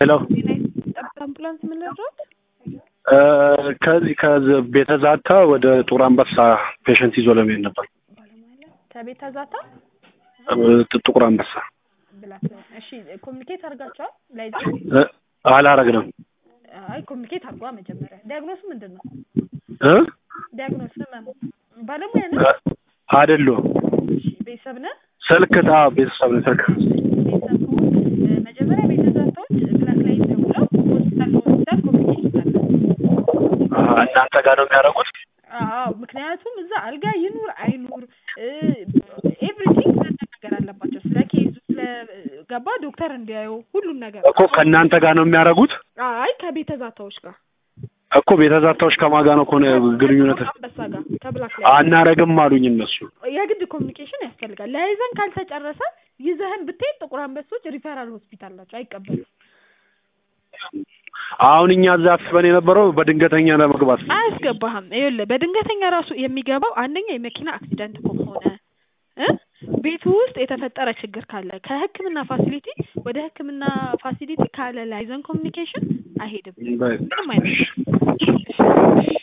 ሄሎ ጠብታ አምቡላንስ ምን ልርዳዎት? ከዚህ ከዚህ ቤተ ዛታ ወደ ጡር አንበሳ ፔሸንት ይዞ ለመሄድ ነበር። ከቤተ ዛታ ጥ- ጥቁር አንበሳ ብላት እሺ፣ ኮሚኒኬት አድርጋቸዋል ላይዘ እ፣ አላረግንም አይ ኮሚኒኬት አድርጓ መጀመሪያ። ዲያግኖሱ ምንድን ነው? እ ዲያግኖስ ህመም ባለሙያ ነህ? አይደሉም እሺ፣ ቤተሰብ ነህ? ስልክ ታ ቤተሰብ ነው ስልክ ቤተሰብ ከሆንክ እ፣ መጀመሪያ ቤተ ዛታዎች ብላክ ላይ ደውለው ሆስፒታል ሆስፒታል ኮሚኒኬት ይታላል። አ፣ እናንተ ጋር ነው የሚያደርጉት? አዎ ምክንያቱም እዛ አልጋ ይኑር አይኑር ኤቭሪቲንግ መነጋገር አለባቸው። ስለ ኬዙ ስለ ገባ ዶክተር እንዲያዩ ሁሉን ነገር እኮ ከእናንተ ጋር ነው የሚያደርጉት አይ ከቤተ ዛታዎች ጋር እኮ ቤተ ዛታዎች ከማን ጋር ነው ከሆነ ግንኙነት አንበሳ ጋር ከብላክ ላይ አናረግም አሉኝ እነሱ። የግድ ኮሚኒኬሽን ያስፈልጋል። ለያይዘን ካልተጨረሰ ይዘህን ብትሄድ ጥቁር አንበሶች ሪፈራል ሆስፒታል ናቸው፣ አይቀበሉም። አሁን እኛ እዛ አስበን የነበረው በድንገተኛ ለመግባት ነው። አያስገባህም። ይኸውልህ በድንገተኛ ራሱ የሚገባው አንደኛ የመኪና አክሲደንት ከሆነ እ ቤቱ ውስጥ የተፈጠረ ችግር ካለ ከሕክምና ፋሲሊቲ ወደ ሕክምና ፋሲሊቲ ካለ ላይዘን ኮሚኒኬሽን አይሄድም። በ- ምንም አይነት